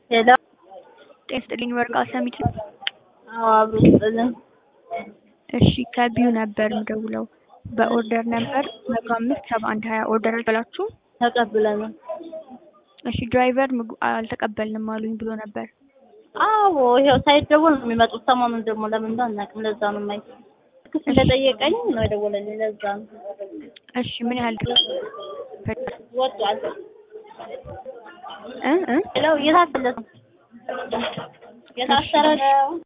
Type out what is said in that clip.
ሄሎ ጤና ይስጥልኝ ወርቅ ሰሚት ነው። አዎ አብሮ ይስጥልን። እሺ ከቢዩ ነበር የምደውለው በኦርደር ነበር መቶ አምስት ሰባ አንድ ሀያ ኦርደር አልበላችሁም? ተቀብለናል። እሺ ድራይቨር ምግቡ አልተቀበልንም አሉኝ ብሎ ነበር። አዎ ይኸው ሳይደወል ነው የሚመጡት። ሰሞኑን ደግሞ ለምን እንደሆነ አናውቅም። ለዛ ነው የማይ ክስ እንደጠየቀኝ ነው የደወለልኝ። ለዛ ነው እሺ ምን ያህል ወጧል። እ እ ሄሎ እየታሰረ ነው የታሰረ ነው